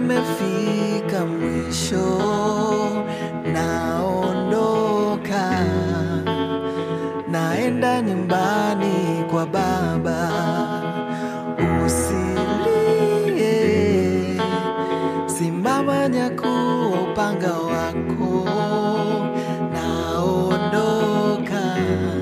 nimefika mwisho, naondoka, naenda nyumbani kwa Baba. Usilie, simama nyakua upanga wako, naondoka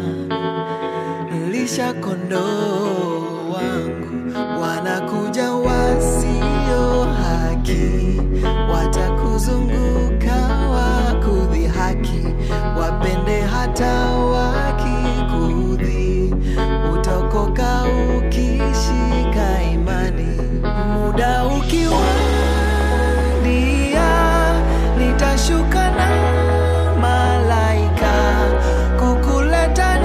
lisha kondoo wangu, wanakuja wasio haki, watakuzunguka wakudhihaki, wapende hata wakikudhi, utaokoka ukishika imani. Muda ukiwadia, nitashuka na malaika kukuleta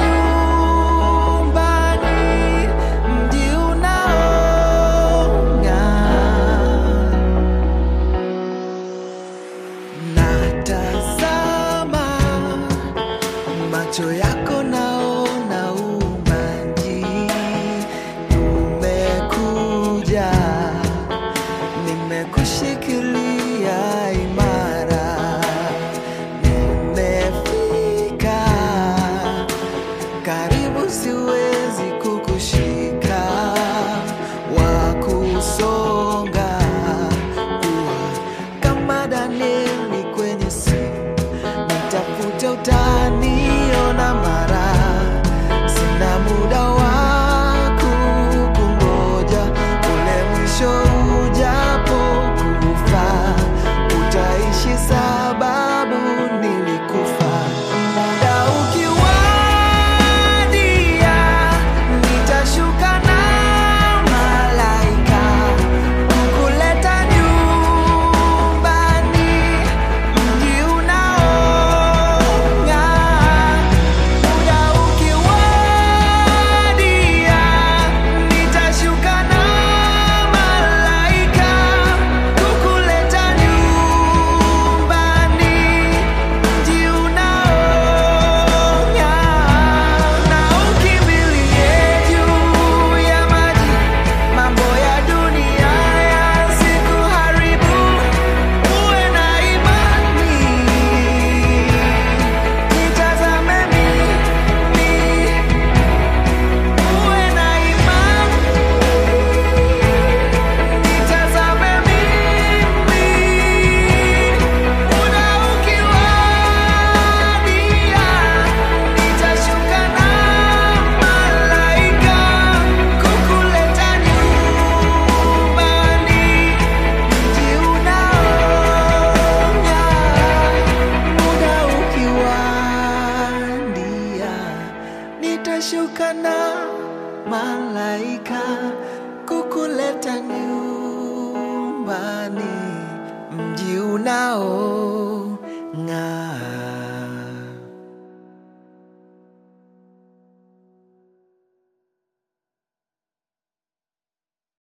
nyumbani, mji unaong'aa. Natazama macho yako, naona umbanji, umekuja, nimekushikilia imara, nimefika karibu, siwezi kukushika, wakusonga kuwa kama Danieli kwenye simu, nitafute utaniona mara, sina muda wa kukungoja, ule mwisho ujapo kufa, utaishi sababu nilikufa. Muda ukiwadia, nitashuka na malaika kukuleta nyumbani, mji unaong'aa. Muda ukiwadia, nitashuka na malaika kukuleta nyumbani, mji unaong'aa. Na ukimbilie juu ya maji, mambo ya dunia yasikuharibu. Uwe na imani, nitazame mimi. Uwe na imani, nitazame mimi. Muda ukiwadia, nitashuka na malaika kukuleta nyumbani, mji unaong'aa. Muda ukiwadia, nitashuka na malaika kukuleta nyumbani, mji unaong'aa.